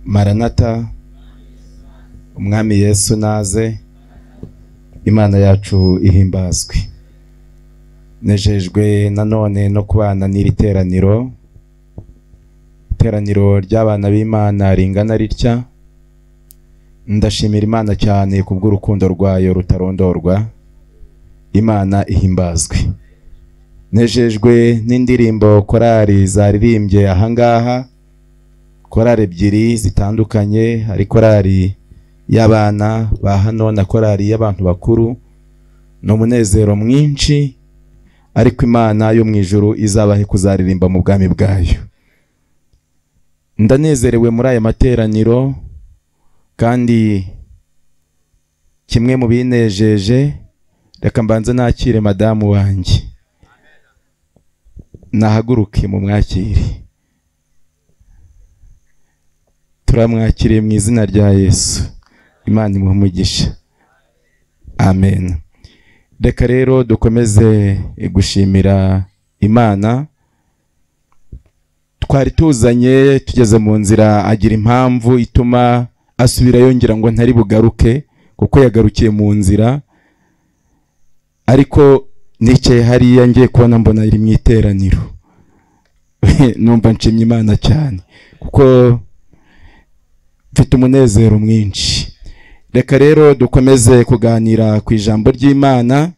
maranata umwami yesu naze imana yacu ihimbazwe nejejwe nanone no kubana n'iri teraniro iteraniro ry'abana b'imana ringana ritya ndashimira imana cyane ku bw'urukundo rwayo rutarondorwa imana ihimbazwe nejejwe n'indirimbo korari zaririmbye ahangaha korari ebyiri zitandukanye hari korari y'abana ba hano na korari y'abantu bakuru ni umunezero mwinshi ariko imana yo mu ijuru izabahe kuzaririmba mu bwami bwayo ndanezerewe muri aya materaniro kandi kimwe mu binejeje reka mbanze nakire madamu wanjye nahaguruke mu mwakire turamwakiriye mu izina rya yesu imana imuha umugisha amen reka rero dukomeze gushimira imana twari tuzanye tugeze mu nzira agira impamvu ituma asubira yongera ngo ntari bugaruke kuko yagarukiye mu nzira ariko nicaye hariya ngiye kubona mbona iri mu iteraniro numva nshimye imana cyane kuko mfite umunezero mwinshi reka rero dukomeze kuganira ku ijambo ry'imana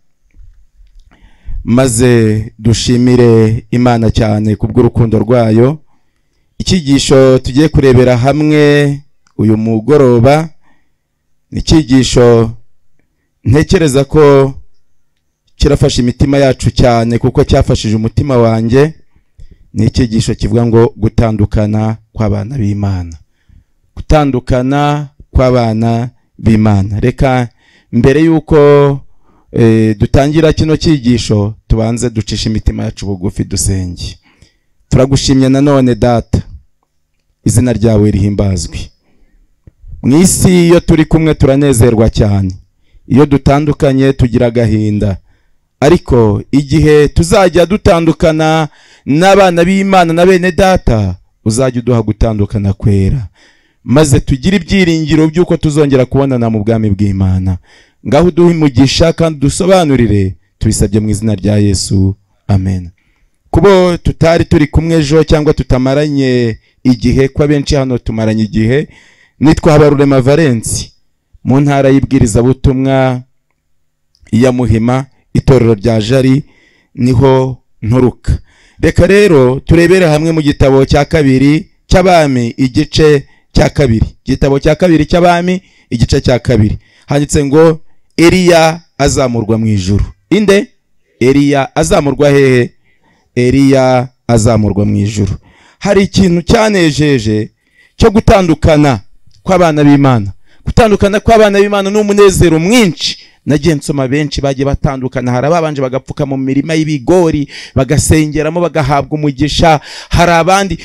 maze dushimire imana cyane ku bw'urukundo rwayo icyigisho tugiye kurebera hamwe uyu mugoroba ni icyigisho ntekereza ko kirafasha imitima yacu cyane kuko cyafashije umutima wanjye ni icyigisho kivuga ngo gutandukana kw'abana b'imana gutandukana kw'abana b'imana reka mbere y'uko dutangira kino cyigisho tubanze ducishe imitima yacu bugufi dusenge turagushimye nanone data izina ryawe rihimbazwe mu isi iyo turi kumwe turanezerwa cyane iyo dutandukanye tugira agahinda ariko igihe tuzajya dutandukana n'abana b'imana na bene data uzajya uduha gutandukana kwera maze tugire ibyiringiro by'uko tuzongera kubonana mu bwami bw'imana ngaho uduhe umugisha kandi dusobanurire tubisabye mu izina rya yesu amen kubo tutari turi kumwe ejo cyangwa tutamaranye igihe ko abenshi hano tumaranye igihe nitwa habarurema valensi mu ntara y'ibwirizabutumwa ya muhima itorero rya jari niho nturuka reka rero turebere hamwe mu gitabo cya kabiri cy'abami igice cya kabiri igitabo cya kabiri cy'abami igice cya kabiri handitse ngo Eliya azamurwa mu ijuru inde Eliya azamurwa hehe Eliya azamurwa mu ijuru hari ikintu cyanejeje cyo gutandukana kw'abana b'Imana gutandukana kw'abana b'Imana ni umunezero mwinshi nagiye nsoma benshi bagiye batandukana hari ababanje bagapfuka mu mirima y'ibigori bagasengeramo bagahabwa umugisha hari abandi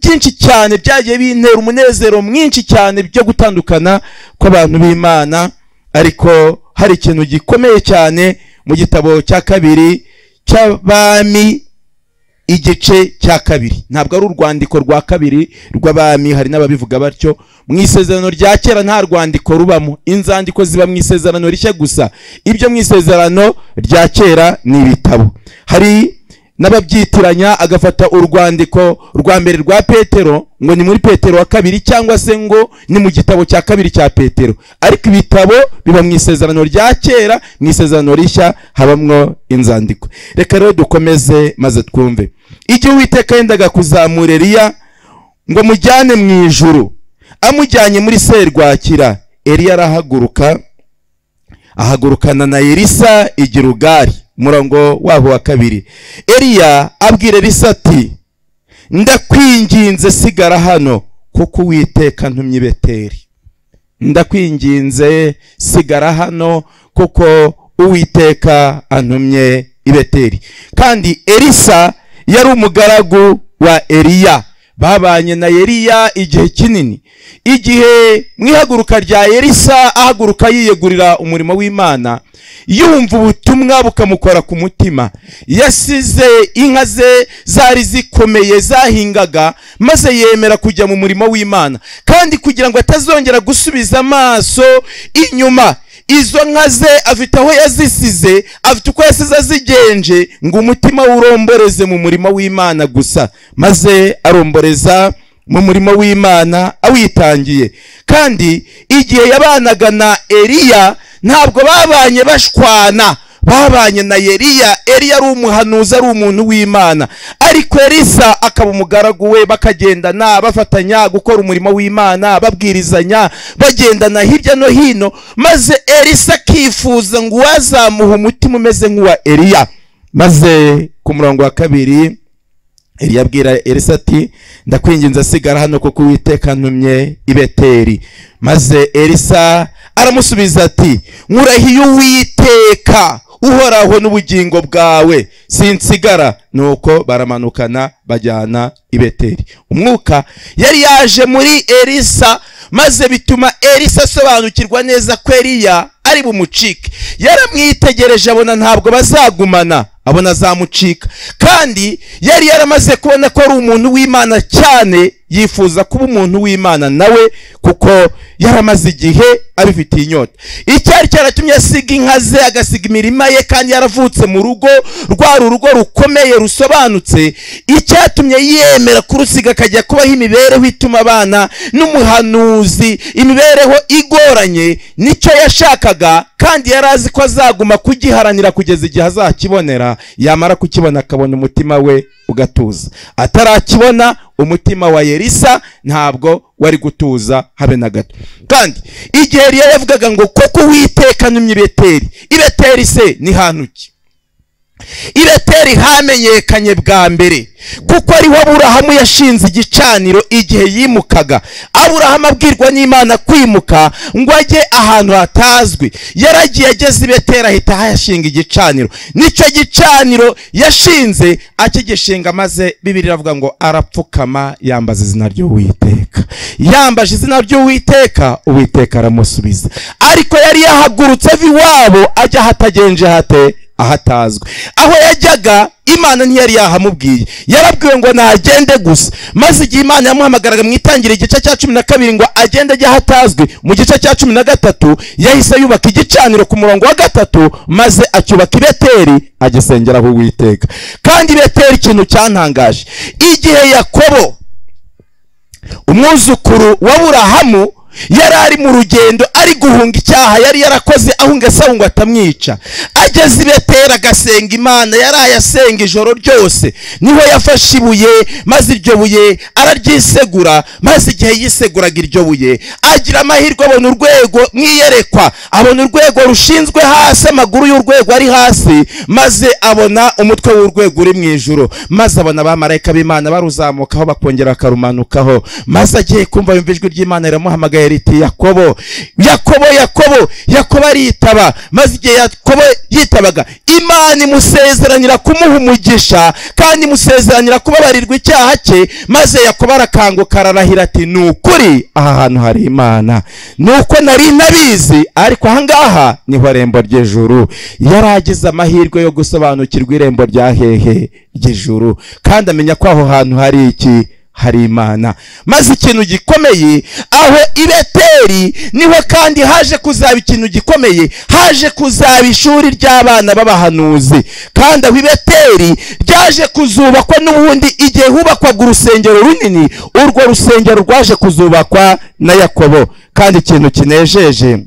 byinshi cyane byagiye bintera umunezero mwinshi cyane byo gutandukana kw'abantu b'Imana ariko hari ikintu gikomeye cyane mu gitabo cya kabiri cy'abami igice cya kabiri ntabwo ari urwandiko rwa kabiri rw'abami hari n'ababivuga batyo mu isezerano rya kera nta rwandiko rubamo inzandiko ziba mu isezerano rishya gusa ibyo mu isezerano rya kera ni ibitabo hari n'ababyitiranya agafata urwandiko rwa mbere rwa petero ngo ni muri petero wa kabiri cyangwa se ngo ni mu gitabo cya kabiri cya petero ariko ibitabo biba mu isezerano rya kera mu isezerano rishya habamwo inzandiko reka rero dukomeze maze twumve igihe uwiteka yendaga kuzamura eriya ngo mujyane mu ijuru amujyanye muri serwakira eriya arahaguruka ahagurukana na elisa igirugari umurongo wabo wa kabiri eriya abwira elisa ati ndakwinginze sigara hano kuko uwiteka ntumye ibeteri ndakwinginze sigara hano kuko uwiteka antumye ibeteri kandi elisa yari umugaragu wa eriya babanye na Eliya igihe kinini igihe mu ihaguruka rya Elisa ahaguruka yiyegurira umurimo w'Imana yumva ubutumwa bukamukora ku mutima yasize inka ze zari zikomeye zahingaga maze yemera kujya mu murimo w'Imana kandi kugira ngo atazongera gusubiza amaso inyuma izo nka ze afite aho yazisize afite uko yasize azigenje ngo umutima we uromboreze mu murimo w'imana gusa maze aromboreza mu murimo w'imana awitangiye kandi igihe yabanaga na eliya ntabwo babanye bashwana babanye na Eliya Eliya ari umuhanuzi ari umuntu w'Imana ariko Elisa akaba umugaragu we bakagendana bafatanya gukora umurimo w'Imana babwirizanya bagendana hirya no hino maze Elisa akifuza ngo uwazamuha umutima umeze nk'uwa Eliya maze ku murongo wa kabiri Eliya abwira Elisa ati ndakwinginze sigara hano kuko Uwiteka ntumye i Beteli maze Elisa aramusubiza ati nkurahiye Uwiteka uhoraho n'ubugingo bwawe sinsigara nuko baramanukana bajyana i Beteli umwuka yari yaje muri Elisa maze bituma Elisa asobanukirwa neza ko Eliya ari bumucike yaramwitegereje abona ntabwo bazagumana abona azamucika kandi yari yaramaze kubona ko ari umuntu w'imana cyane yifuza kuba umuntu w'imana nawe kuko yaramaze igihe abifitiye inyota icyari cyaratumye asiga inka ze agasiga imirima ye kandi yaravutse mu rugo rwari urugo rukomeye rusobanutse icyatumye yemera kurusiga akajya kubaho imibereho ituma abana n'umuhanuzi imibereho igoranye nicyo yashakaga kandi yari azi ko azaguma kugiharanira kugeza igihe azakibonera yamara kukibona akabona umutima we ugatuza atarakibona umutima wa Elisa ntabwo wari gutuza habe na gato kandi igihe Eliya yavugaga ngo koko Uwiteka numye ibeteri ibeteri se ni hantu ki ibeteri hamenyekanye bwa mbere kuko ariho aburahamu yashinze igicaniro igihe yimukaga aburahamu abwirwa n'imana kwimuka ngo ajye ahantu hatazwi yaragiye ageze ibeteri ahita ahashinga igicaniro nicyo gicaniro yashinze akigishinga maze bibiri iravuga ngo arapfukama yambaza izina ry'uwiteka yambaje izina ry'uwiteka uwiteka aramusubiza ariko yari yahagurutse ava iwabo ajya ahatagenje hate ahatazwi aho yajyaga imana ntiyari yahamubwiye yarabwiwe ngo nagende gusa maze igihe imana yamuhamagaraga mu itangiriro igice cya cumi na kabiri ngo agende ajya ahatazwi mu gice cya cumi na gatatu yahise yubaka igicaniro ku murongo wa gatatu maze acyubaka i beteri agisengeraho uwiteka kandi i beteri ikintu cyantangaje igihe yakobo umwuzukuru wa burahamu yari ari mu rugendo ari guhunga icyaha yari yarakoze ahunga asaba ngo atamwica ageze i beteri agasenga imana yaraye asenga ijoro ryose niho yafashe ibuye maze iryo buye araryisegura maze igihe yiseguraga iryo buye agira amahirwe abona urwego mwiyerekwa abona urwego rushinzwe hasi amaguru y'urwego ari hasi maze abona umutwe w'urwego uri mu ijoro maze abona abamarayika b'imana baruzamukaho bakongera bakarumanukaho maze agiye kumva yumva ijwi ry'imana riramuhamagara riti yakobo yakobo yakobo yakobo aritaba maze igihe yakobo yitabaga imana imusezeranira kumuha umugisha kandi imusezeranira kubabarirwa icyaha cye maze yakobo arakanguka ararahira ati ni ukuri aha hantu hari imana ni uko nari nabizi ariko ahangaha niho irembo ry'ijuru yari agize amahirwe yo gusobanukirwa irembo rya hehe ry'ijuru kandi amenya ko aho hantu hari iki hari imana maze ikintu gikomeye aho ibeteri niho kandi haje kuzaba ikintu gikomeye haje kuzaba ishuri ry'abana b'abahanuzi kandi aho ibeteri ryaje kuzubakwa n'ubundi igihe hubakwaga urusengero runini urwo rusengero rwaje kuzubakwa na yakobo kandi ikintu kinejeje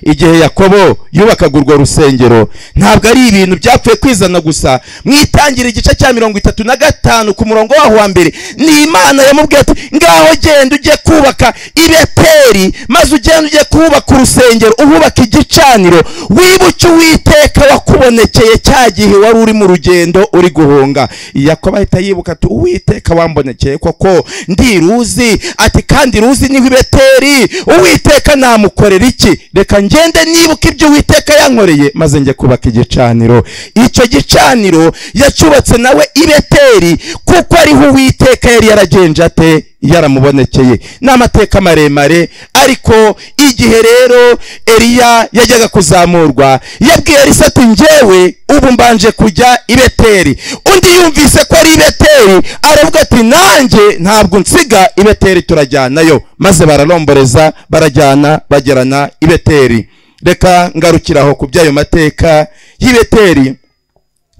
igihe yakobo yubakaga urwo rusengero ntabwo ari ibintu byapfuye kwizana gusa mwitangira igice cya mirongo itatu na gatanu ku murongo waho wa mbere ni imana yamubwiye ati ngaho genda ujye kubaka ibeteri maze ugenda ujye kubaka urusengero uhubaka igicaniro wibuke uwiteka wakubonekeye cya gihe wari uri mu rugendo uri guhunga yakobo ahita yibuka ati uwiteka wambonekeye koko ndiruzi ati kandi ruzi niho ibeteri uwiteka namukorera iki reka ngende nibuka ibyo uwiteka yankoreye maze njye kubaka igicaniro icyo gicaniro yacyubatse nawe i beteli kuko ariho uwiteka yari yaragenje ate yaramubonekeye ni amateka maremare ariko igihe rero eliya yajyaga kuzamurwa yabwiye elisa ati njyewe ubu mbanje kujya i beteli undi yumvise ko ari i beteli aravuga ati nanjye ntabwo nsiga i beteli turajyanayo maze bararomboreza barajyana bagerana i beteli reka ngarukiraho ku by'ayo mateka y'i beteli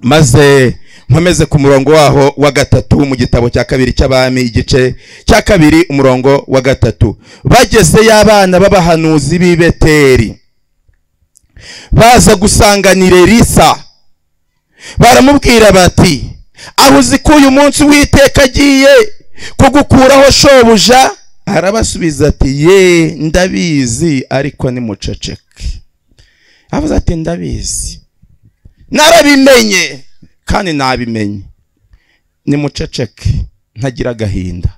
maze nkomeze ku murongo waho wa gatatu mu gitabo cya kabiri cy'abami igice cya kabiri umurongo wa gatatu bageze y'abana b'abahanuzi b'i beteli baza gusanganira elisa baramubwira bati aho uzi ko uyu munsi witeka agiye kugukuraho shobuja arabasubiza ati ye ndabizi ariko nimuceceke avuze ati ndabizi narabimenye kandi nabimenye nimuceceke ntagira agahinda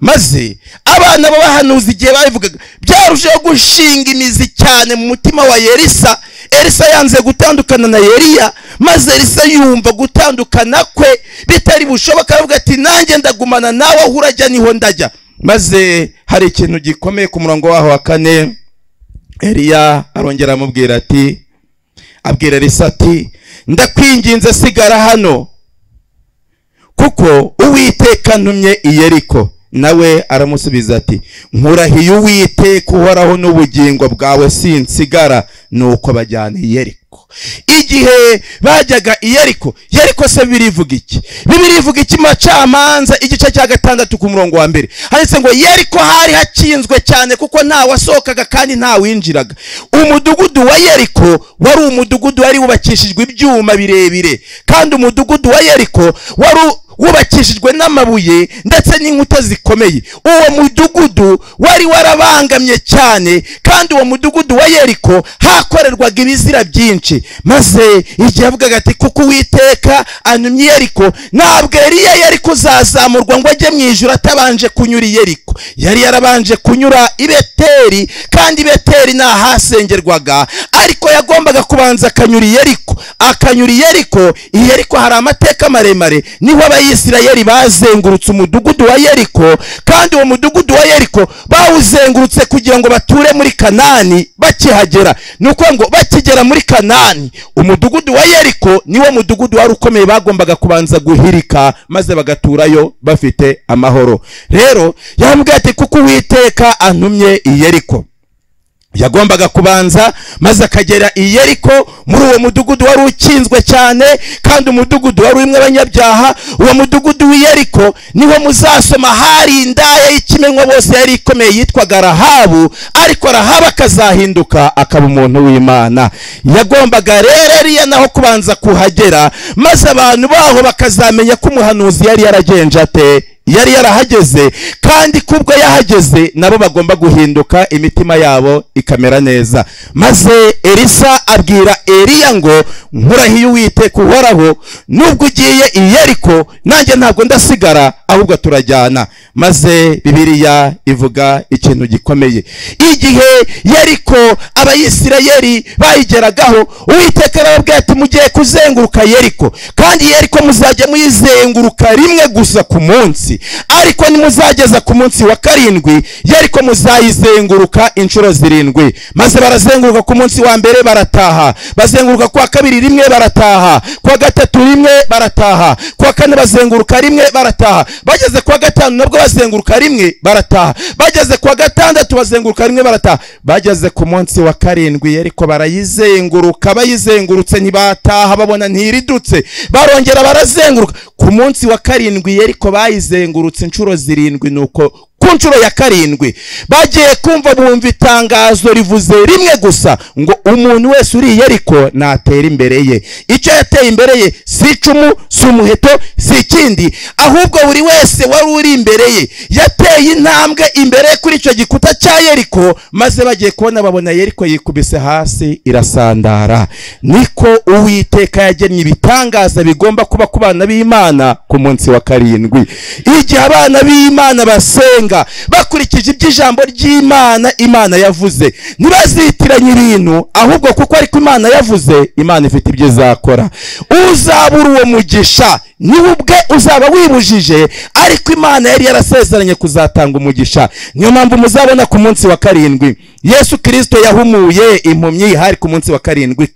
maze abana b'abahanuzi igihe babivugaga byarushijeho gushinga imizi cyane mu mutima wa elisa elisa yanze gutandukana na Eliya maze elisa yumva gutandukana kwe bitari bushoboka aravuga ati nanjye ndagumana nawe aho urajya niho ndajya maze hari ikintu gikomeye ku murongo waho wa kane Eliya arongera amubwira ati abwira elisa ati ndakwinginze sigara hano kuko uwiteka ntumye i yeriko nawe aramusubiza ati nkurahiye uwiteka uhoraho n'ubugingo bwawe sinsigara nuko bajyana i yeriko igihe bajyaga i yeriko yeriko se bibiri ivuga iki bibiri ivuga iki macamanza igice cya gatandatu ku murongo wa mbere handitse ngo yeriko hari hakinzwe cyane kuko ntawasohokaga kandi ntawinjiraga umudugudu wa yeriko wari umudugudu wari wubakishijwe ibyuma birebire kandi umudugudu wa yeriko wari wubakishijwe n'amabuye ndetse n'inkuta zikomeye uwo mudugudu wari warabangamye cyane kandi uwo mudugudu wa yeriko hakorerwaga ibizira byinshi maze igihe avugaga ati kuko uwiteka antumye yeriko ntabwo eriya yari kuzazamurwa ngo ajye mu ijoro atabanje kunyura yeriko yari yarabanje kunyura i beteli kandi i beteli ni ahasengerwaga ariko yagombaga kubanza akanyura yeriko akanyura yeriko yeriko hari amateka maremare niho abayisirayeli bazengurutse umudugudu wa yeriko kandi uwo mudugudu wa yeriko bawuzengurutse kugira ngo bature muri kanani bakihagera ni ukuvuga ngo bakigera muri kanani umudugudu wa yeriko niwo mudugudu wari ukomeye bagombaga kubanza guhirika maze bagaturayo bafite amahoro rero yambwiye ati kuko uwiteka antumye i yeriko yagombaga kubanza maze akagera i yeriko muri uwo mudugudu wari ukinzwe cyane kandi umudugudu wari urimo abanyabyaha uwo mudugudu w'i yeriko niho muzasoma hari indaya y'ikimenywa bose yari ikomeye yitwaga rahabu ariko rahabu akazahinduka akaba umuntu w'imana yagombaga rero ariya naho kubanza kuhagera maze abantu baho bakazamenya ko umuhanuzi yari yaragenje ate yari yarahageze kandi kubwo yahageze nabo bagomba guhinduka imitima yabo ikamera neza maze elisa abwira eliya ngo nkurahiye uwiteka uhoraho nubwo ugiye i yeriko nanjye ntabwo ndasigara ahubwo turajyana maze bibiliya ivuga ikintu gikomeye igihe yeriko abayisirayeli bayigeragaho uwiteka arababwira ati mugiye kuzenguruka yeriko kandi yeriko muzajya muyizenguruka rimwe gusa ku munsi ariko nimuzageza ku munsi wa karindwi yeriko muzayizenguruka inshuro zirindwi maze barazenguruka ku munsi wa mbere barataha bazenguruka ku wa kabiri rimwe barataha ku wa gatatu rimwe barataha ku wa kane bazenguruka rimwe barataha bageze ku wa gatanu nabwo bazenguruka rimwe barataha bageze ku wa gatandatu bazenguruka rimwe barataha bageze ku munsi wa karindwi yeriko barayizenguruka bayizengurutse ntibataha babona ntiridutse barongera barazenguruka ku munsi wa karindwi yeriko bayizenguruka bazengurutse inshuro zirindwi nuko ku nshuro ya karindwi bagiye kumva bumva itangazo rivuze rimwe gusa ngo umuntu wese uriye ariko natera imbere ye icyo yateye imbere ye si icumu si umuheto si ikindi ahubwo buri wese wari uri imbere ye yateye intambwe imbere ye kuri icyo gikuta cya yeriko maze bagiye kubona babona yeriko yikubise hasi irasandara niko uwiteka yagennye ibitangaza bigomba kuba ku bana b'imana ku munsi wa karindwi igihe abana b'imana basenga gutegeka bakurikije iby'ijambo ry'imana imana yavuze ntibazitiranye ibintu ahubwo kuko ariko imana yavuze imana ifite ibyo izakora uzabura uwo mugisha niwe ubwe uzaba wibujije ariko imana yari yarasezeranye kuzatanga umugisha niyo mpamvu muzabona ku munsi wa karindwi yesu kirisito yahumuye impumyi hari ku munsi wa karindwi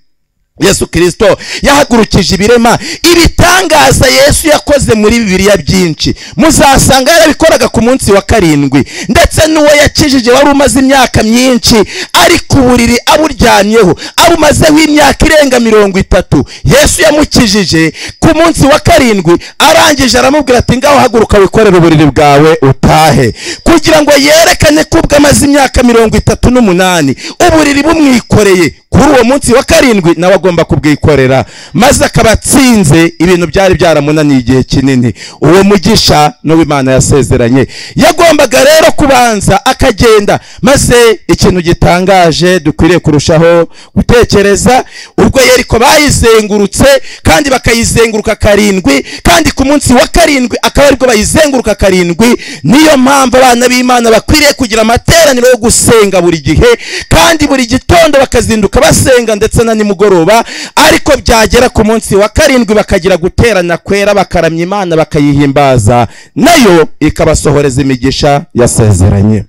yesu kirisito yahagurukije ibirema ibitangaza yesu yakoze muri bibiliya byinshi muzasanga yarabikoraga ku munsi wa karindwi ndetse n'uwo yakijije wari umaze imyaka myinshi ari ku buriri aburyamyeho abumazeho imyaka irenga mirongo itatu yesu yamukijije ku munsi wa karindwi arangije aramubwira ati ngaho haguruka wikorere uburiri bwawe utahe kugira ngo yerekane ko ubwo amaze imyaka mirongo itatu n'umunani uburiri bumwikoreye kuri uwo munsi wa karindwi nawe agomba kubwikorera maze akaba atsinze ibintu byari byaramunaniye igihe kinini uwo mugisha n'uwo imana yasezeranye yagombaga rero kubanza akagenda maze ikintu gitangaje dukwiriye kurushaho gutekereza ubwo yeriko bayizengurutse kandi bakayizenguruka karindwi kandi ku munsi wa karindwi akaba aribwo bayizenguruka karindwi niyo mpamvu abana b'imana bakwiriye kugira amateraniro yo gusenga buri gihe kandi buri gitondo bakazinduka basenga ndetse na nimugoroba ariko byagera ku munsi wa karindwi bakagira guterana kwera bakaramya imana bakayihimbaza nayo ikabasohoreza imigisha yasezeranye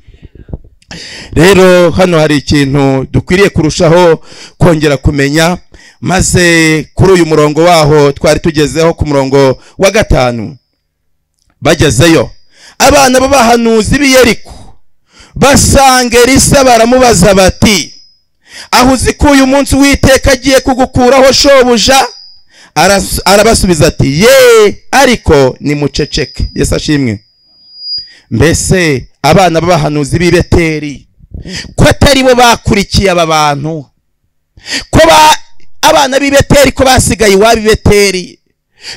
rero hano hari ikintu dukwiriye kurushaho kongera kumenya maze kuri uyu murongo waho twari tugezeho ku murongo wa gatanu bagezeyo abana b'abahanuzi b'iyeriko basanga elisa baramubaza bati aho uzi ko uyu munsi witeka agiye kugukuraho shobuja arabasubiza ati ye ariko nimuceceke Yesu ashimwe mbese abana b'abahanuzi b'i beteri ko atari bo bakurikiye aba bantu ko abana b'i beteri ko basigaye iwabo i beteri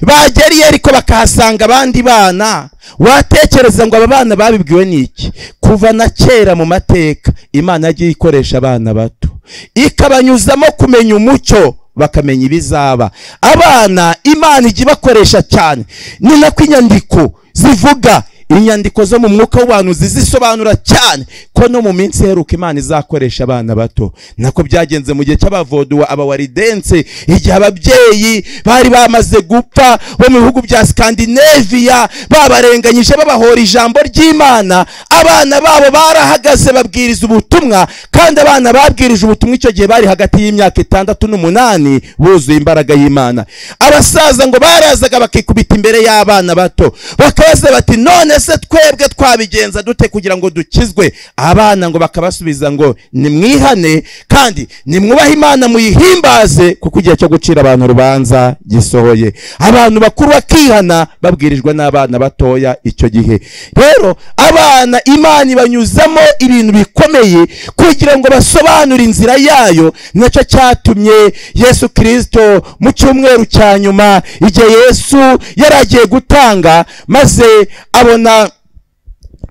bageriye ariko bakahasanga abandi bana watekereza ngo aba bana babibwiwe n'iki kuva na kera mu mateka imana yagiye ikoresha abana bato ikabanyuzamo kumenya umucyo bakamenya ibizaba abana imana ijya ibakoresha cyane ni nako inyandiko zivuga inyandiko zo mu mwuka w'abantu zizisobanura cyane ko no mu minsi iheruka imana izakoresha abana bato nako byagenze mu gihe cy'abavoduwa abawaridense igihe ababyeyi bari bamaze gupfa bo mu bihugu bya sikandinaviya babarenganyije babahora ijambo ry'imana abana babo barahagaze babwiriza ubutumwa kandi abana babwirije ubutumwa icyo gihe bari hagati y'imyaka itandatu n'umunani buzuye imbaraga y'imana abasaza ngo barazaga bakikubita imbere y'abana bato bakabaza bati none se twebwe twabigenza dute kugira ngo dukizwe abana ngo bakabasubiza ngo nimwihane kandi nimwubahe imana muyihimbaze kuko igihe cyo gucira abantu urubanza gisohoye abantu bakuru bakihana babwirijwe n'abana batoya icyo gihe rero abana imana ibanyuzamo ibintu bikomeye kugira ngo basobanure inzira yayo nacyo cyatumye yesu kirisito mu cyumweru cya nyuma igihe yesu yari agiye gutanga maze abona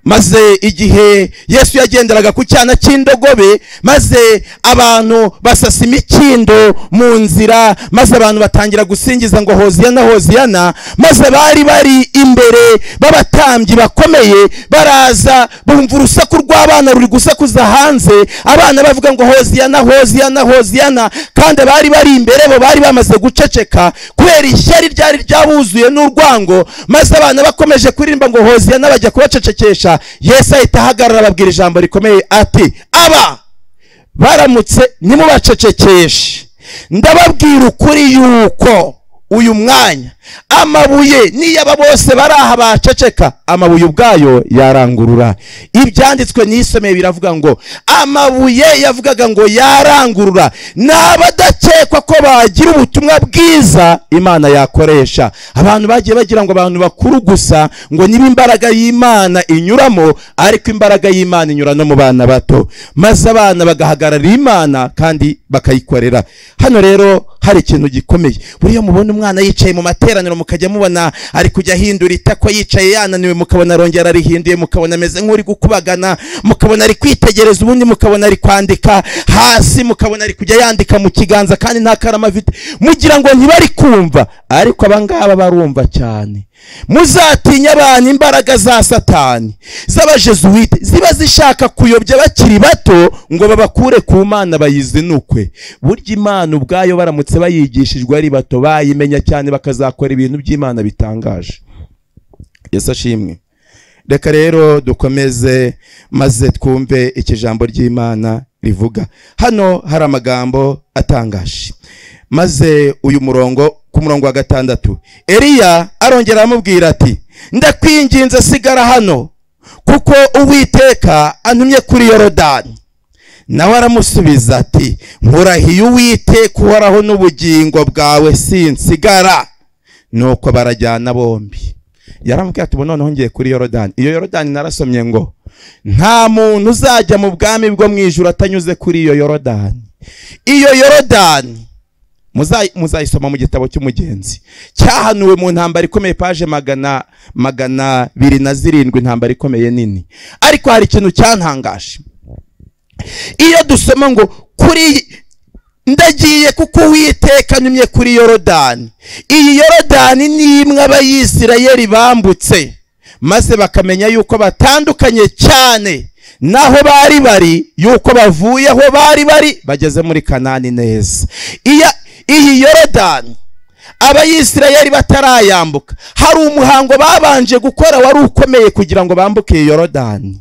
maze igihe yesu yagenderaga ku cyana cy'indogobe maze abantu basasa imikindo mu nzira maze abantu batangira gusingiza ngo hoziyana hoziyana maze bari bari imbere b'abatambyi bakomeye baraza bumva urusaku rw'abana ruri gusakuza hanze abana bavuga ngo hoziyana hoziyana hoziyana kandi abari bari imbere bo bari bamaze guceceka kubera ishyari ryari ryabuzuye n'urwango maze abana bakomeje kuririmba ngo hoziyana bajya kubacecekesha yesu ahita ahagarara ababwira ijambo rikomeye ati aba baramutse nimubacecekeshe ndababwira ukuri yuko uyu mwanya amabuye niyaba bose bari aha baceceka amabuye ubwayo yarangurura ibyanditswe n'isomeye biravuga ngo amabuye yavugaga ngo yarangurura ni abadakekwa ko bagira ubutumwa bwiza imana yakoresha abantu bagiye bagira ngo abantu bakuru gusa ngo niba imbaraga y'imana inyuramo ariko imbaraga y'imana inyura no mu bana bato maze abana bagahagararira imana kandi bakayikorera hano rero hari ikintu gikomeye buriya mubona umwana yicaye mu mateka iteraniro mukajya mubona ari kujya ahindura itako yicaye yananiwe mukabona arongera arihinduye mukabona ameze nk'uri gukubagana mukabona ari kwitegereza ubundi mukabona ari kwandika hasi mukabona ari kujya yandika mu kiganza kandi nta karamu afite mugira ngo ntibari kumva ariko abangaba barumva cyane muzatinye abantu imbaraga za satani z'abajesuwite ziba zishaka kuyobya bakiri bato ngo babakure ku mana bayizinukwe burya imana ubwayo baramutse bayigishijwe ari bato bayimenya cyane bakazakora ibintu by'imana bitangaje yesu ashimwe reka rero dukomeze maze twumve iki jambo ry'imana rivuga hano hari amagambo atangaje maze uyu murongo ku murongo wa gatandatu eliya arongera aramubwira ati ndakwinginze sigara hano kuko uwiteka antumye kuri yorodani nawe aramusubiza ati nkurahiye uwiteka uhoraho n'ubugingo bwawe sinsigara nuko barajyana bombi yaramubwira ati ubu noneho ngiye kuri yorodani iyo yorodani narasomye ngo nta muntu uzajya mu bwami bwo mu ijoro atanyuze kuri iyo yorodani iyo yorodani muzayisoma mu gitabo cy'umugenzi cyahanuwe mu ntambara ikomeye paje magana magana abiri na zirindwi intambara ikomeye nini ariko hari ikintu cyantangaje iyo dusoma ngo kuri ndagiye kuko uwiteka nyumye kuri yorodani iyi yorodani ni imwe abayisirayeri bambutse maze bakamenya yuko batandukanye cyane naho bari bari yuko bavuye aho bari bari bageze muri kanani neza iyi yorodani abayisirayeri batarayambuka hari umuhango babanje gukora wari ukomeye kugira ngo bambuke iyi yorodani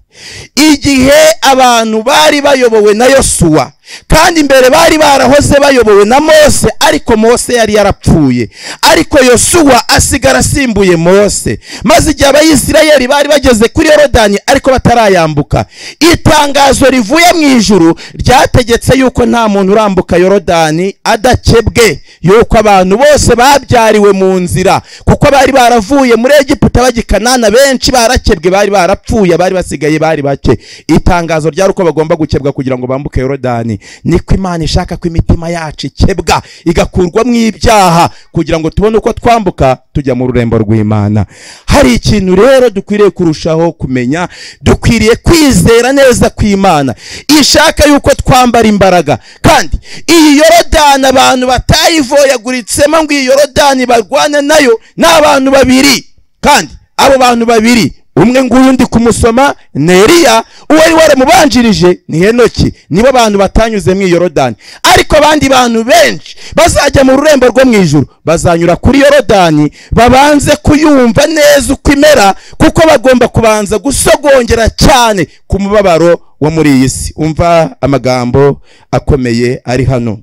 igihe abantu bari bayobowe na yosuwa kandi imbere bari barahoze bayobowe na mose ariko mose yari yarapfuye ariko yosuwa asigara asimbuye mose maze igihe abayisirayeri bari bageze kuri yorodani ariko batarayambuka itangazo rivuye mu ijuru ryategetse yuko nta muntu urambuka yorodani adakebwe yuko abantu bose babyariwe mu nzira kuko bari baravuye muri egiputa bajya i kanana benshi barakebwe bari barapfuye abari basigaye bari bake itangazo ryari uko bagomba gukebwa kugira ngo bambuke yorodani niko imana ishaka ko imitima yacu ikebwa igakurwamo ibyaha kugira ngo tubone uko twambuka tujya mu rurembo rw'imana hari ikintu rero dukwiriye kurushaho kumenya dukwiriye kwizera neza kw'imana ishaka yuko twambara imbaraga kandi iyi yorodani abantu batayivoyaguritsemo ngo iyi yorodani barwane nayo ni abantu babiri kandi abo bantu babiri umwe nguyu undi kumusoma ni Eliya uwari waramubanjirije ni henoki nibo abantu batanyuze mu yorodani ariko abandi bantu benshi bazajya mu rurembo rwo mu ijuru bazanyura kuri yorodani babanze kuyumva neza uko imera kuko bagomba kubanza gusogongera cyane ku mubabaro wo muri iyi si umva amagambo akomeye ari hano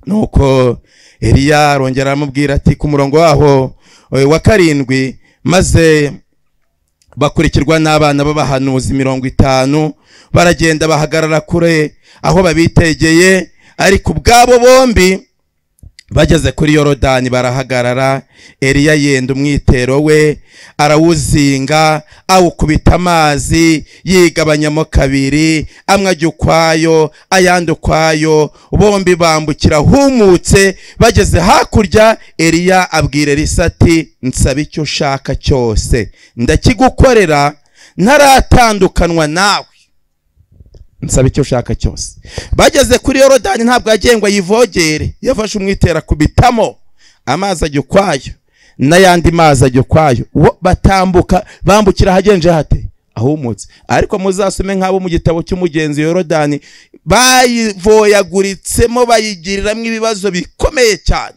nuko Eliya arongera aramubwira ati ku murongo waho wa karindwi maze bakurikirwa n'abana b'abahanuzi mirongo itanu baragenda bahagarara kure aho babitegeye ariko ubwabo bombi bageze kuri yorodani barahagarara eliya yenda umwitero we arawuzinga awukubita amazi yigabanyamo kabiri amwe ajya ukwayo ayandi ukwayo bombi bambukira humutse bageze hakurya eliya abwira elisa ati nsaba icyo ushaka cyose ndakigukorera ntaratandukanywa nawe nsaba icyo ushaka cyose bageze kuri yorodani ntabwo yagiye ngo ayivogere yafashe umwitera kubitamo amazi ajya ukwayo n'ayandi mazi ajya ukwayo batambuka bambukira ahagenje hate ahumutse ariko muzasome nk'abo mu gitabo cy'umugenzi yorodani bayivoyaguritsemo bayigiriramo ibibazo bikomeye cyane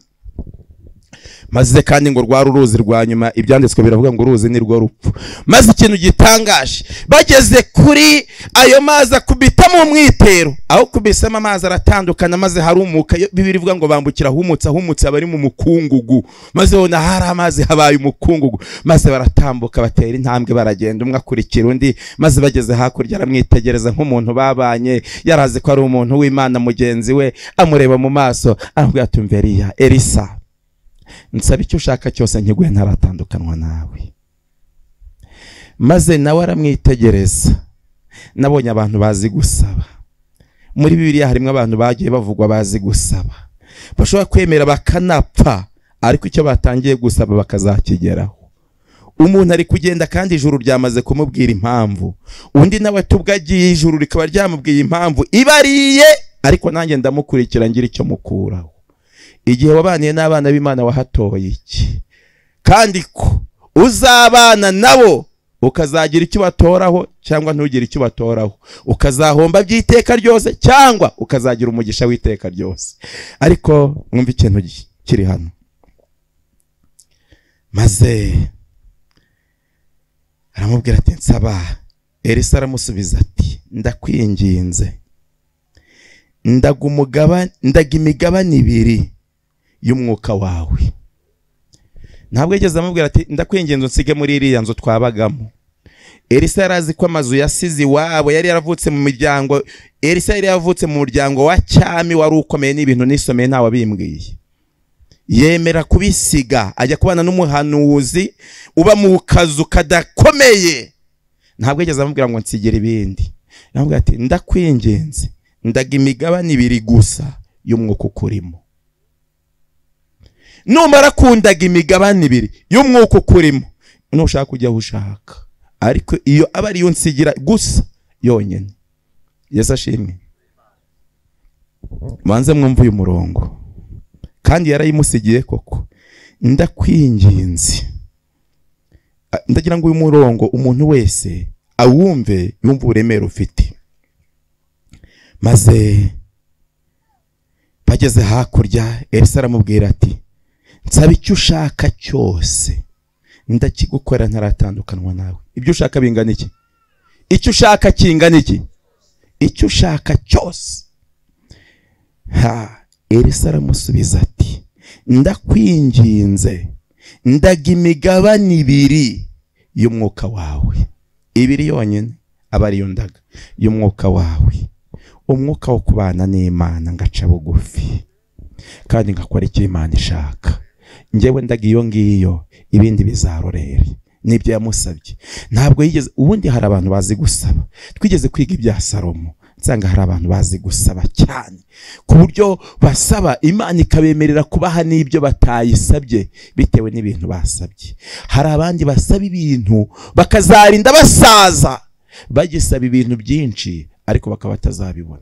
maze kandi ngo rwari uruzi rwa nyuma ibyanditswe biravuga ngo uruzi ni rwo rupfu maze ikintu gitangaje bageze kuri ayo mazi akubitamo umwitero aho kubisamo amazi aratandukana maze harumuka bibiri ivuga ngo bambukira ahumutse ahumutse abari mu mukungugu maze ubona hari amazi habaye umukungugu maze baratambuka batera intambwe baragenda umwe akurikira undi maze bageze hakurya aramwitegereza nk'umuntu babanye yarazi ko ari umuntu w'imana mugenzi we amureba mu maso aramubwira ati mveriya elisa nsaba icyo ushaka cyose nkiguhe ntaratandukanywa nawe maze nawe aramwitegereza nabonye abantu bazi gusaba muri bibiriya harimo abantu bagiye bavugwa bazi gusaba bashobora kwemera bakanapfa ariko icyo batangiye gusaba bakazakigeraho umuntu ari kugenda kandi ijuru ryamaze kumubwira impamvu undi nawe tubwo agiye ijuru rikaba ryamubwiye impamvu ibariye ariko nanjye ndamukurikira ngira icyo mukuraho igihe wabaniye n'abana b'imana wahatoye iki kandi ko uzabana nabo ukazagira icyo ubatoraho cyangwa ntugire icyo ubatoraho ukazahomba by'iteka ryose cyangwa ukazagira umugisha w'iteka ryose ariko mwumve ikintu gi- kiri hano maze aramubwira ati nsaba elisa aramusubiza ati ndakwinginze ndaga umugaba- ndaga imigabane ibiri y'umwuka wawe ntabwo yigeze amubwira ati ndakwinginze unsige muri iriya nzu twabagamo elisa yari azi ko amazu yasize iwabo yari yaravutse mu miryango elisa yari yavutse mu muryango wa cyami wari ukomeye n'ibintu nisomeye ntawabimbwiye yemera kubisiga ajya kubana n'umuhanuzi uba mu kazu kadakomeye ntabwo yigeze amubwira ngo nsigire ibindi aramubwira ati ndakwinginze ndaga imigabane ibiri gusa y'umwuka ukurimo numara kundaga imigabane ibiri y'umwuka ukurimo ntushaka ujya aho ushaka ariko iyo aba ariyo nsigira gusa yonyine yesu ashimwe banze mwumve uyu murongo kandi yarayimusigiye koko ndakwinginze A- ndagira ngo uyu murongo umuntu wese awumve yumve uburemere ufite maze bageze hakurya elisa aramubwira ati nsaba icyo ushaka cyose ndakigukora ntaratandukanywa nawe ibyo ushaka bingana iki icyo ushaka kingana iki icyo ushaka cyose ha elisa aramusubiza ati ndakwinginze ndaga imigabane ibiri y'umwuka wawe ibiri yonyine aba ariyo ndaga y'umwuka wawe umwuka wo kubana n'imana ngaca bugufi kandi ngakora icyo imana ishaka njyewe ndaga iyo ngiyo ibindi bizarorere nibyo yamusabye ntabwo yigeze ubundi hari abantu bazi gusaba twigeze kwiga ibya salomo nsanga hari abantu bazi gusaba cyane ku buryo basaba imana ikabemerera kubaha n'ibyo batayisabye bitewe n'ibintu basabye hari abandi basaba ibintu bakazarinda basaza bagisaba ibintu byinshi ariko bakaba batazabibona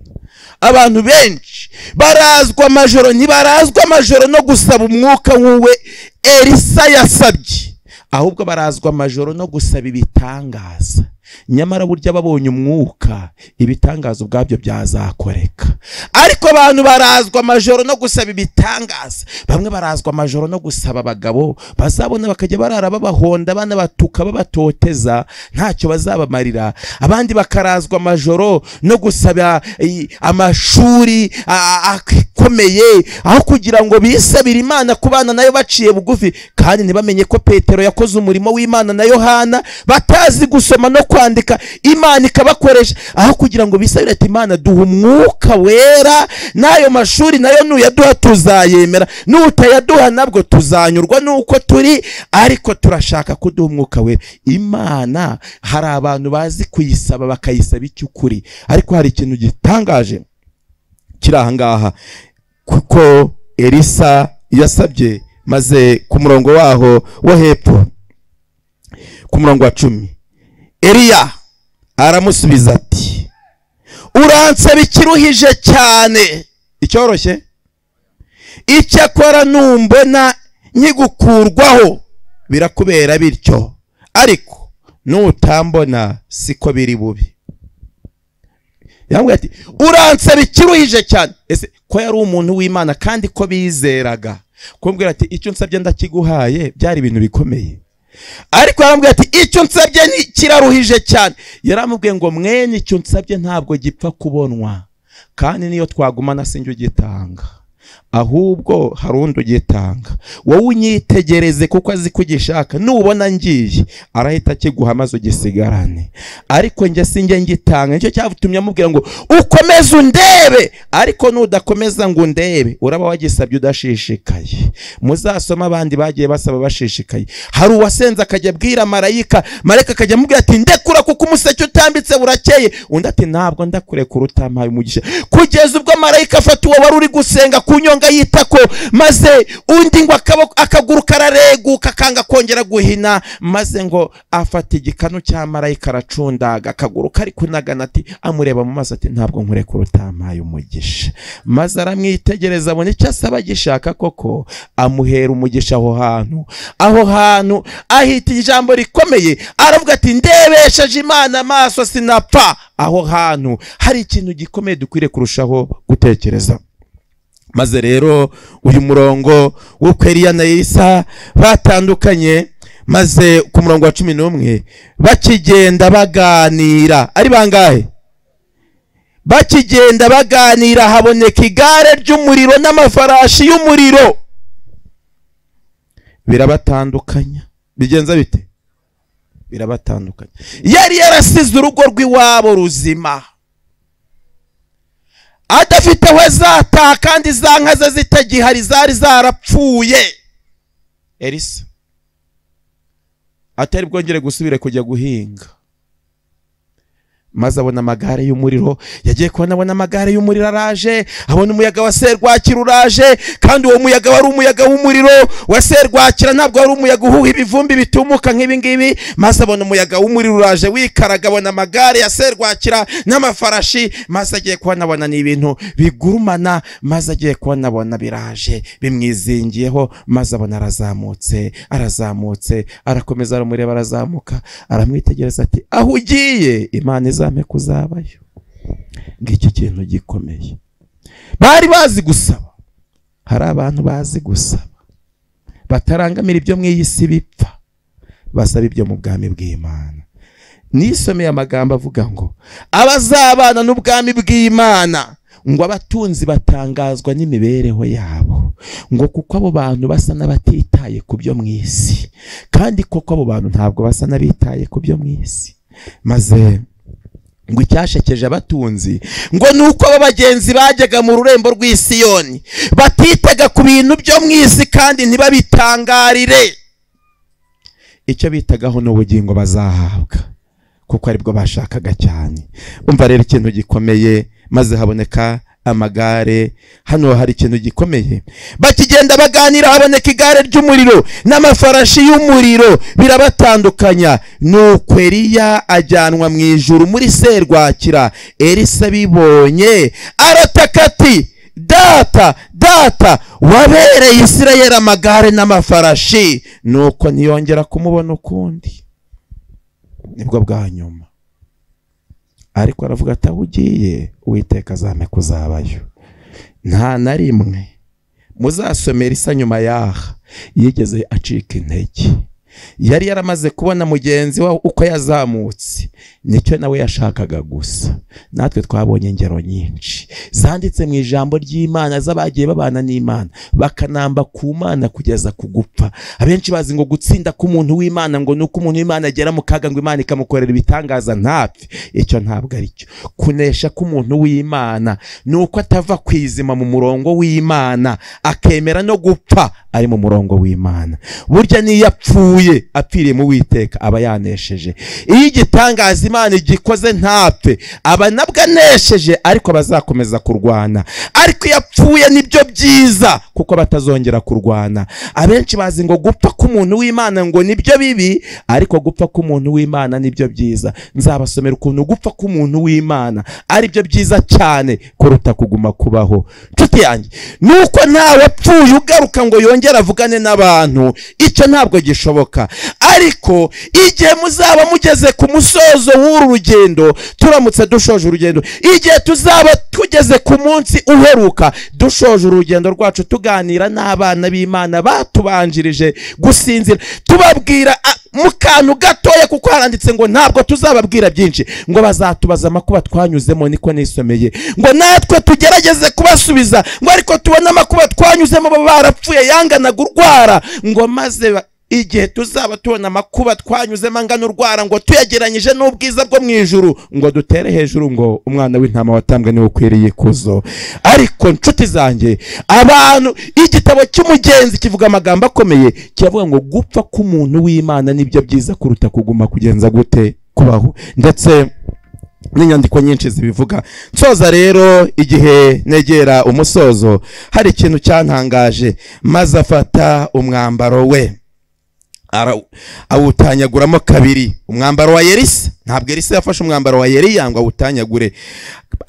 abantu benshi barazwa amajoro ntibarazwa amajoro no gusaba umwuka w'uwe elisa yasabye ahubwo barazwa amajoro no gusaba ibitangaza nyamara burya babonye umwuka ibitangaza ubwabyo byazakoreka ariko abantu barazwa amajoro no gusaba ibitangaza bamwe barazwa amajoro no gusaba abagabo bazabona bakajya barara babahonda banabatuka babatoteza ntacyo bazabamarira abandi bakarazwa amajoro no gusaba i, amashuri a- a- akomeye aho kugira ngo bisabire imana kubana nayo baciye bugufi kandi ntibamenye ko petero yakoze umurimo w'imana na yohana batazi gusoma no kwandika imana ikabakoresha aho kugira ngo bisabire ati imana duha umwuka wera n'ayo mashuri nayo nuyaduha tuzayemera n'utayaduha nabwo tuzanyurwa n'uko turi ariko turashaka kuduha umwuka wera imana hari abantu bazi kuyisaba bakayisaba icy'ukuri ariko hari ikintu gitangaje kiri ahangaha kuko elisa yasabye maze ku murongo waho wo hepfo ku murongo wa cumi eliya aramusubiza ati uransaba ikiruhije cyane icyoroshye icyakora numbona nkigukurwaho birakubera bityo ariko nutambona siko biri bubi yambwiye ati uransaba ikiruhije cyane ese ko yari umuntu w'imana kandi ko bizeraga kumbwira ati icyo nsabye ndakiguhaye byari ibintu bikomeye ariko yarambwiye ati icyo nsabye ni kiraruhije cyane yaramubwiye ngo mwene icyo nsabye ntabwo gipfa kubonwa kandi niyo twagumana sinjye ugitanga ahubwo hari undi ugitanga wowe unyitegereze kuko azi ko ugishaka nubona ngiye arahita akiguha maze ugisigarane ariko njye si njye ngitanga nicyo cyatumye amubwira ngo ukomeze undebe ariko nudakomeza ngo undebe uraba wagisabye udashishikaye muzasome abandi bagiye basaba bashishikaye hari uwasenze akajya abwira marayika marayika akajya amubwira ati ndekura kuko umuseke utambitse burakeye undi ati ntabwo ndakureka urutampaye umugisha kugeza ubwo marayika afata uwo wari uri gusenga ku kunyonga yitako maze undi ngo akaboko- akaguru karareguka akanga kongera guhina maze ngo afata igikanu cya marayika aracundaga akaguru kari kunagana ati amureba mu maso ati ntabwo nkureka utampaye umugisha maze aramwitegereza abona icyo asaba agishaka koko amuhera umugisha aho hantu aho hantu ahita ijambo rikomeye aravuga ati ndebesheje imana amaso sinapfa aho hantu hari ikintu gikomeye dukwiriye kurushaho gutekereza maze rero uyu murongo wo kwa Eliya na Elisa batandukanye maze ku murongo wa cumi n'umwe bakigenda baganira ari bangahe bakigenda baganira haboneka igare ry'umuriro n'amafarashi y'umuriro birabatandukanya bigenza bite birabatandukanya yari yarasize urugo rw'iwabo ruzima adafite aho azataha kandi za nka ze zitagihari zari zarapfuye elisa atari bwongere gusubire kujya guhinga maze abona amagare y'umuriro yagiye kubona abona amagare y'umuriro araje abona umuyaga wa serwakira uraje kandi uwo muyaga wari umuyaga w'umuriro wa serwakira ntabwo wari umuyaga uhuha ibivumbi bitumuka nk'ibingibi maze abona umuyaga w'umuriro uraje wikaraga abona amagare ya serwakira n'amafarashi maze agiye kubona abona ni ibintu bigurumana maze agiye kubona abona biraje bimwizingiyeho maze abona arazamutse arazamutse arakomeza aramureba arazamuka aramwitegereza ati aho ugiye imana izampe kuzabayo ngiki kintu gikomeye bari bazi gusaba hari abantu bazi gusaba batarangamira ibyo mu iyi si bipfa basaba ibyo mu bwami bw'imana nisomeye amagambo avuga ngo abazabana n'ubwami bw'imana ngo abatunzi batangazwa n'imibereho yabo ngo kuko abo bantu basa n'abatitaye ku byo mu isi kandi koko abo bantu ntabwo basa n'abitaye ku byo mu isi maze ngo icyashekeje abatunzi ngo ni uko aba bagenzi bajyaga mu rurembo rw'isiyoni batitaga ku bintu byo mu isi kandi ntibabitangarire icyo bitagaho ni ubugingo bazahabwa kuko aribwo bashakaga cyane umva rero ikintu gikomeye maze haboneka amagare hano hari ikintu gikomeye bakigenda baganira haboneka igare ry'umuriro n'amafarashi y'umuriro birabatandukanya nuko Eliya ajyanwa mu ijuru muri serwakira Elisa bibonye arataka ati data data wabereye Isirayeli amagare n'amafarashi nuko ntiyongera kumubona ukundi nibwo bwa nyuma ariko aravuga ati aho ugiye uwiteka azame kuzabayo nta na rimwe muzasomera isa nyuma yaha yigeze acika intege yari yaramaze kubona mugenzi we uko yazamutse nicyo nawe yashakaga gusa natwe twabonye ingero nyinshi zanditse mu ijambo ry'imana z'abagiye babana n'imana bakanamba ku mana kugeza ku gupfa abenshi bazi ngo gutsinda k'umuntu w'imana ngo ni uko umuntu w'imana agera mu kaga ngo imana ikamukorera ibitangaza ntapfe icyo ntabwo ari cyo kunesha k'umuntu w'imana ni uko atava kwizima mu murongo w'imana akemera no gupfa ari mu murongo w'imana burya n'iyo apfuye apfiriye mu witeka aba yanesheje iyo igitangaza imana igikoze ntapfe aba nabwo anesheje ariko bazakomeza kurwana ariko iyo apfuye nibyo byiza kuko batazongera kurwana abenshi bazi ngo gupfa k'umuntu w'imana ngo nibyo bibi ariko gupfa k'umuntu w'imana nibyo byiza nzabasomera ukuntu gupfa k'umuntu w'imana aribyo byiza cyane kuruta kuguma kubaho nshuti yanjye nuko ntawe apfuye ugaruka ngo yongere avugane n'abantu icyo ntabwo gishoboka ariko igihe muzaba mugeze ku musozo w'uru rugendo turamutse dushoje urugendo igihe tuzaba tugeze ku munsi uheruka dushoje urugendo rwacu tuganira n'abana b'imana batubanjirije gusinzira tubabwira a- mu kantu gatoya kuko haranditse ngo ntabwo tuzababwira byinshi ngo bazatubaza amakuba twanyuzemo niko nisomeye ngo natwe tugerageze kubasubiza ngo ariko tubone amakuba twanyuzemo baba barapfuye yanganaga urwara ngo maze ba- igihe tuzaba tubona amakuba twanyuzemo angana urwara ngo tuyageranyije n'ubwiza bwo mu ijuru ngo dutere hejuru ngo umwana w'intama watambwe niwe ukwiriye ikuzo ariko nshuti zanjye abantu igitabo cy'umugenzi kivuga amagambo akomeye kiravuga ngo gupfa k'umuntu w'imana nibyo byiza kuruta kuguma kugenza gute kubaho ndetse n'inyandiko nyinshi zibivuga nsoza rero igihe negera umusozo hari ikintu cyantangaje maze afata umwambaro we ara- awutanyaguramo kabiri umwambaro wa yerisa ntabwo yerisa yafashe umwambaro wa yeriya ngo awutanyagure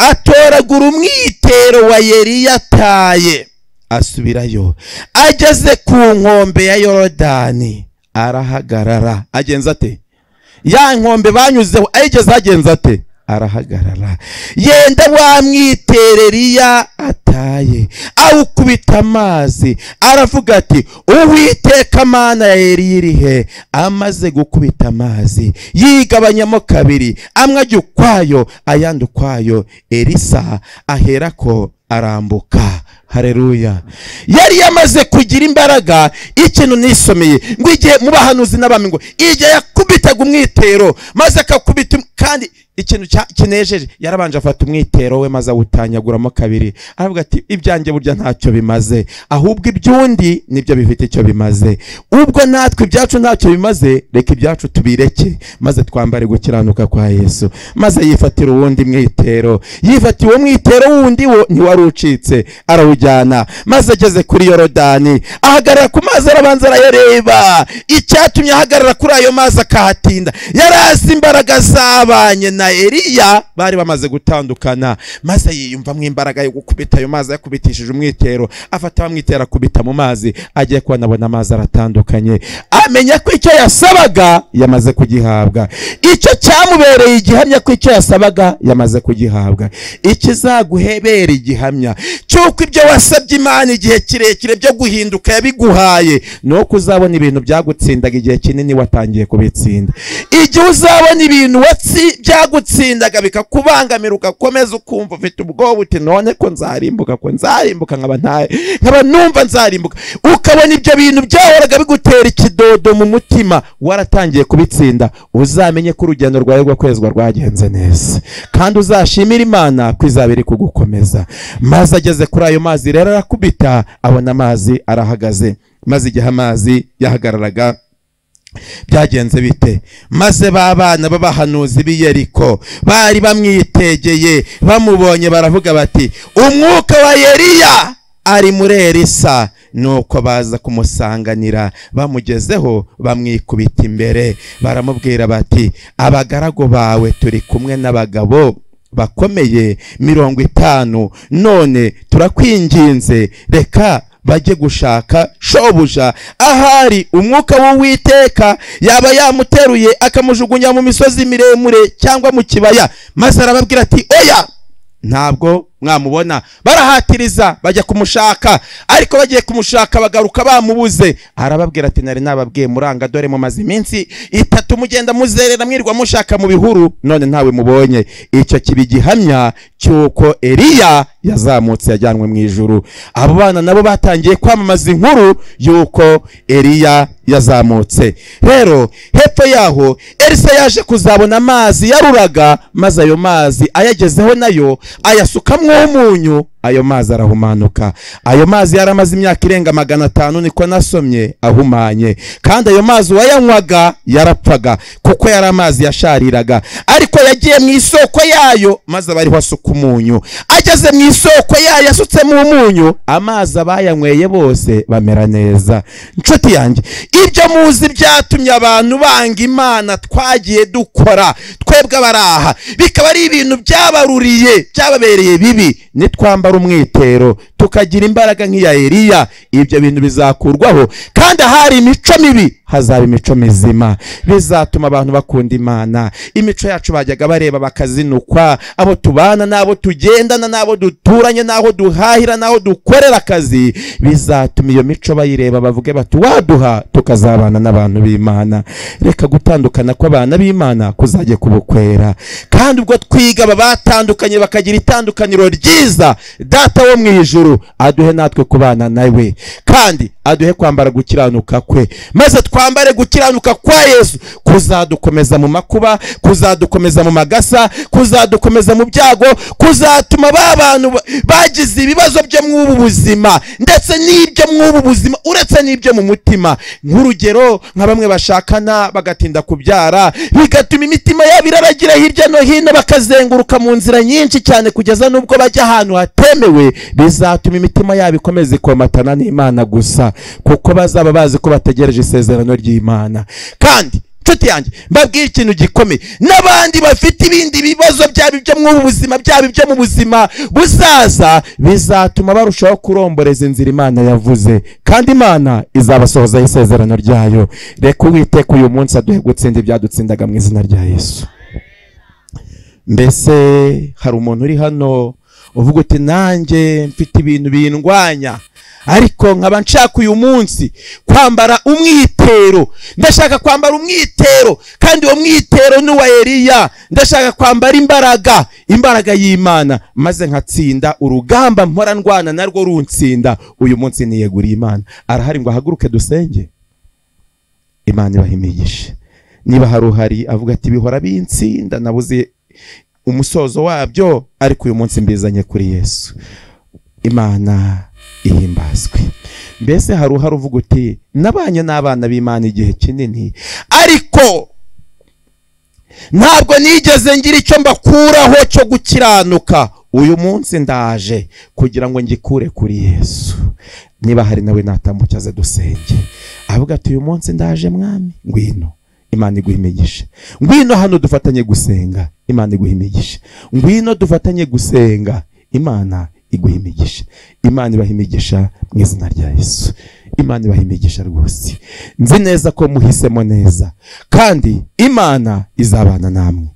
atoragura umwitero wa yeriya ataye asubirayo ageze ku nkombe ya yorodani arahagarara agenza ate ya nkombe banyuzeho ayigeze agenza ate arahagarara yenda wa mwitereriya ataye awukubita amazi aravuga ati uwiteka mana ya Eliya iri he amaze gukubita amazi yigabanyamo kabiri amwe ajya ukwayo ayandi ukwayo elisa aherako arambuka hareruya yari yamaze kugira imbaraga ikintu nisomeye ngo igihe mu bahanuzi n'abami ngo igihe yakubitaga umwitero maze akakubita um- kandi ikintu cya- kinejeje yarabanje afata umwitero we maze awutanyaguramo kabiri aravuga ati ibyanjye burya ntacyo bimaze ahubwo iby'undi nibyo bifite icyo bimaze ubwo natwe ibyacu ntacyo bimaze reka ibyacu tubireke maze twambare gukiranuka kwa yesu maze yifatira uwundi mwitero yifatiye uwo mwitero wundi wo ntiwari ucitse arawujyana maze ageze kuri yorodani ahagarara ku mazi arabanza arayareba icyatumye ahagarara kuri ayo mazi akahatinda yari azi imbaraga zabanye na eliya bari bamaze gutandukana maze yiyumvamo imbaraga yo gukubita ayo mazi yakubitishije umwitero afata bamwitera akubita mu mazi agiye kubona abona amazi aratandukanye amenya ko icyo yasabaga yamaze kugihabwa icyo cyamubereye igihamya ko icyo yasabaga yamaze kugihabwa ikizaguhebera igihamya cy'uko ibyo wasabye imana igihe kirekire byo guhinduka yabiguhaye ni uko uzabona ibintu byagutsindaga igihe kinini watangiye kubitsinda igihe uzabona ibintu watsi byagutsindaga bikakubangamira ugakomeza ukumva ufite ubwoba uti none ko nzarimbuka ko nzarimbuka nkaba ntaye nkaba numva nzarimbuka ukabona ibyo bintu byahoraga bigutera ikidodo mu mutima waratangiye kubitsinda uzamenye ko urugendo rwawe rwakwezwa rwagenze neza kandi uzashimira imana ko izaba iri kugukomeza maze ageze kuri ayo mazi rero arakubita abona amazi arahagaze maze igihe amazi yahagararaga byagenze bite maze ba bana b'abahanuzi b'i yeriko bari bamwitegeye bamubonye baravuga bati umwuka wa yeriya ari muri elisa nuko baza kumusanganira bamugezeho bamwikubita imbere baramubwira bati abagaragu bawe turi kumwe n'abagabo bakomeye mirongo itanu none turakwinginze reka bajye gushaka shobuja ahari umwuka w'uwiteka yaba yamuteruye akamujugunya mu misozi miremure cyangwa mu kibaya maze arababwira ati oya ntabwo mwamubona barahatiriza bajya kumushaka ariko bagiye kumushaka bagaruka bamubuze arababwira ati nari nababwiye muranga dore mumaze iminsi itatu mugenda muzerera mwirwa mushaka mu bihuru none ntawe mubonye icyo kiba igihamya cy'uko eliya yazamutse yajyanwe mu ijuru abo bana nabo batangiye kwamamaza inkuru y'uko eliya yazamutse rero hepfo yaho elisa yaje kuzabona amazi yaruraga maze ayo mazi ayagezeho nayo ayasukamwo umunyu ayo mazi arahumanuka ayo mazi yari amaze imyaka irenga magana atanu niko nasomye ahumanye kandi ayo mazi uwayanywaga yarapfaga kuko yari amazi yashariraga ariko yagiye mu isoko yayo maze abariho asuka umunyu ageze mu isoko yayo asutsemo umunyu amazi abayanyweye bose bamera neza inshuti yanjye ibyo muzi byatumye abantu banga imana twagiye dukora twebwe abaraha bikaba ari ibintu byabaruriye byababereye bibi nitwambara umwitero tukagira imbaraga nk'iya eliya ibyo bintu bizakurwaho kandi ahari imico mibi hazaba imico mizima bizatuma abantu bakunda imana imico yacu bajyaga bareba bakazinukwa abo tubana n'abo tugendana n'abo duturanye n'aho duhahira n'aho dukorera akazi bizatuma iyo mico bayireba bavuge bati waduha tukazabana n'abantu b'imana reka gutandukana kw'abana b'imana kuzajya kubukwera kandi ubwo twiga aba batandukanye bakagira itandukaniro ryiza data wo mu ijuru aduhe natwe kubana nawe kandi aduhe kwambara gukiranuka kwe maze twambare gukiranuka kwa yesu kuzadukomeza mu makuba kuzadukomeza mu magasa kuzadukomeza mu byago kuzatuma ba bantu ba- bagize ibibazo byo muri ubu buzima ndetse n'ibyo muri ubu buzima uretse n'ibyo mu mutima nk'urugero nka bamwe bashakana bagatinda kubyara bigatuma imitima yabo iraragira hirya no hino bakazenguruka mu nzira nyinshi cyane kugeza n'ubwo bajya ahantu hatemewe bizatuma imitima yabo ikomeza ikomatana n'imana gusa kuko bazaba bazi ko bategereje isezerano ry'imana kandi nshuti yanjye mbabwire ikintu gikomeye n'abandi bafite ibindi bibazo byaba ibyo mu buzima byaba ibyo mu buzima buzaza bizatuma barushaho kuromboreza inzira imana yavuze kandi imana izabasohozaho isezerano ryayo reka uwiteka uyu munsi aduhe gutsinda ibyadutsindaga mu izina rya yesu mbese hari umuntu uri hano uvuga uti nanjye mfite ibintu bindwanya ariko nkaba nshaka uyu munsi kwambara umwitero ndashaka kwambara umwitero kandi uwo mwitero ni uwa Eliya ndashaka kwambara imbaraga imbaraga y'Imana maze nkatsinda urugamba mpora ndwana narwo runsinda uyu munsi niyeguriye Imana arahari ngo ahaguruke dusenge Imana ibahimigishe niba hari uhari avuga ati bihora binsinda nabuze umusozo wabyo ariko uyu munsi mbizanye kuri yesu imana ihimbazwe mbese hari uhari uvuga uti nabanye n'abana b'imana igihe kinini ariko ntabwo nigeze ngira icyo mbakuraho cyo gukiranuka uyu munsi ndaje kugira ngo ngikure kuri yesu niba hari nawe natambuke aze dusenge avuga ati uyu munsi ndaje mwami ngwino imana iguha imigisha ngwino hano dufatanye gusenga imana iguha imigisha ngwino dufatanye gusenga imana iguha imigisha imana ibaha imigisha mu izina rya yesu imana ibaha imigisha rwose nzi neza ko muhisemo neza kandi imana izabana namwe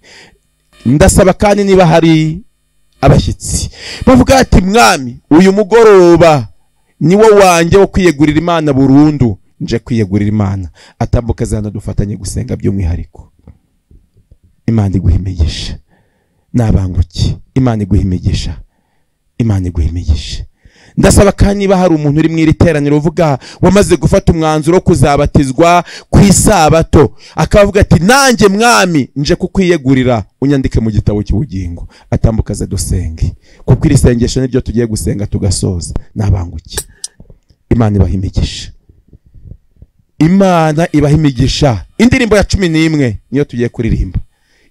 ndasaba kandi niba hari abashyitsi bavuga ati mwami uyu mugoroba ni wo wanjye wo kwiyegurira imana burundu nje kwiyegurira imana atambuka zana dufatanye gusenga by'umwihariko imana iguha imigisha nabanguki imana iguha imigisha imana iguha imigisha ndasaba kandi niba hari umuntu uri mu iri teraniro uvuga wamaze gufata umwanzuro wo kuzabatizwa ku isabato akavuga ati nanjye mwami nje kukwiyegurira unyandike mu gitabo cy'ubugingo atambuka aze dusenge kuko iri sengesho niryo tugiye gusenga tugasoza nabanguki imana ibaha imigisha imana ibaha imigisha indirimbo ya cumi n'imwe niyo tugiye kuririmba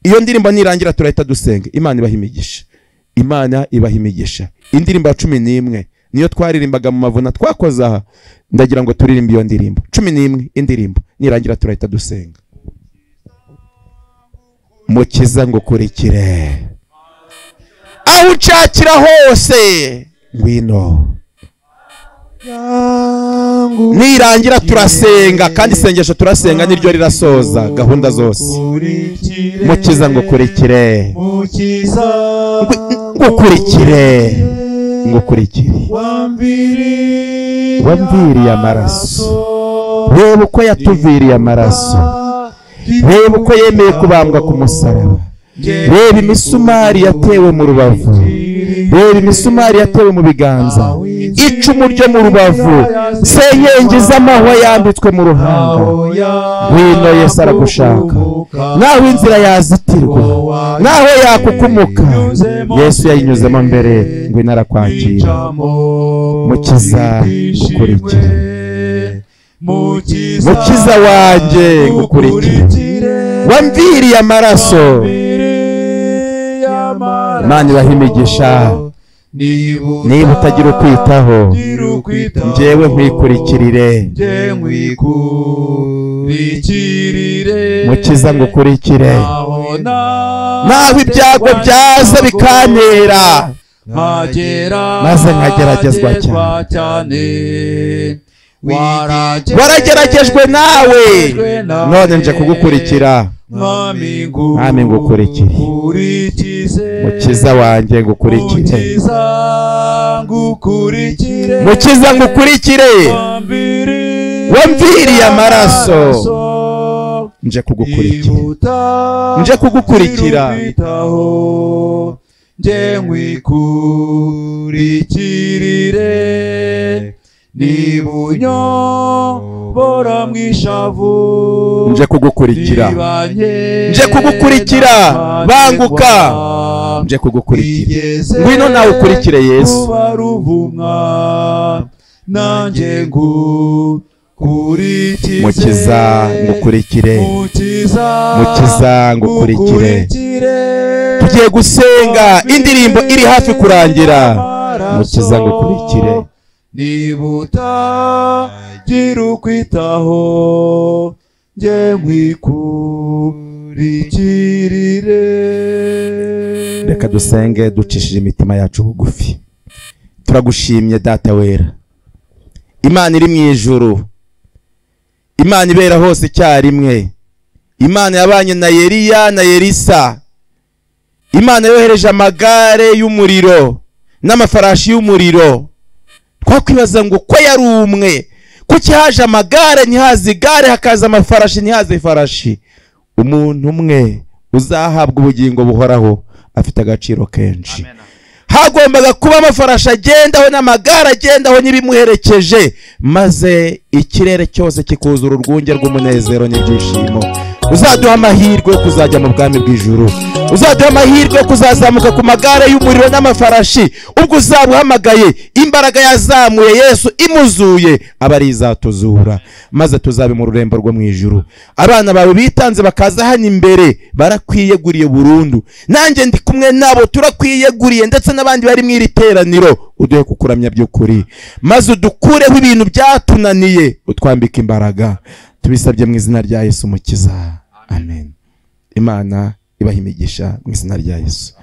iyo ndirimbo nirangira turahita dusenga imana ibaha imigisha imana ibaha imigisha indirimbo ya cumi n'imwe niyo twaririmbaga mu mavuna twakoze aha ndagira ngo turirimbe iyo ndirimbo cumi n'imwe indirimbo nirangira turahita dusenga mukiza ngo ukurikire aho ucakira hose ngwino yangu nirangira turasenga kandi isengesho turasenga niryo rirasoza gahunda zose ukurikire mukiza ngo ukurikire mukiza Ngwi- ngo ukurikire ngo ukurikire wambiriye Wambiriye amaraso. reba uko yatuviriye amaraso reba uko yemeye kubambwa ku musaraba reba imisumari yatewe mu rubavu reba imisumari yatewe mu biganza icumu ryo mu rubavu senyenge z'amahwa yambitswe mu ruhanga ngwino yesu aragushaka naho inzira yazitirwa naho yakukumuka yesu yayinyuzemo mbere ngo inarakwakira Mukiza, mukiza ukurikire. mukiza wanjye ngukurikire wamviriye amaraso mana ibaha imigisha niba utagira ukwitaho njyewe njyewe nkwikurikirire nkwikurikirire mukiza ngo ukurikire naho naho ibyago byaza bikantera maze nkageragezwa nkageragezwa cyane warageragejwe nawe none nje kugukurikira mwami ngukurikire mukiza mukiza wanjye ngo ukurikire ukurikire ngukurikire mukiza ngo ukurikire wamviriye amaraso nje kugukurikira gukurikira nje kugukurikira nje kugukurikira nje nkwikurikirire niba unyobora mu ishavu nje kugukurikira nibanye Nje kugukurikira, banguka. nje kugukurikira Igeze ngwino nawe ukurikire yesu ruba ruvumwa nanjye ngukurikize mukiza ngukurikire mukiza mukiza ngukurikire ngukurikire. tugiye gusenga indirimbo iri hafi kurangira Amaraso, mukiza ngukurikire niba utagira ukwitaho njye nkwikurikirire reka dusenge ducishije imitima yacu bugufi turagushimye data wera imana iri mu ijuru imana ibera hose icyarimwe imana yabanye na yeriya na yerisa imana yohereje amagare y'umuriro n'amafarashi y'umuriro twakwibaza ngo ko yari umwe kuki haje amagare ntihaze igare hakaza amafarashi ntihaze ifarashi umuntu umwe uzahabwa ubugingo buhoraho afite agaciro kenshi hagombaga kuba amafarashi agendaho n'amagare agendaho n'ibimuherekeje maze ikirere cyose kikuzura urwunge rw'umunezero n'ibyishimo uzaduha amahirwe yo kuzajya mu bwami bw'ijuru uzaduha amahirwe yo kuzazamuka ku magare y'umuriro n'amafarashi ubwo uzaba uhamagaye imbaraga yazamuye yesu imuzuye aba ari izatuzura maze tuzabe mu rurembo rwo mu ijuru abana bawe bitanze bakaza hano imbere barakwiyeguriye burundu nanjye ndi kumwe nabo turakwiyeguriye ndetse n'abandi bari mu iri teraniro uduhe kukuramya by'ukuri maze udukureho ibintu byatunaniye utwambike imbaraga tubisabye mu izina rya yesu mukiza amen imana ibaha imigisha mu izina rya yesu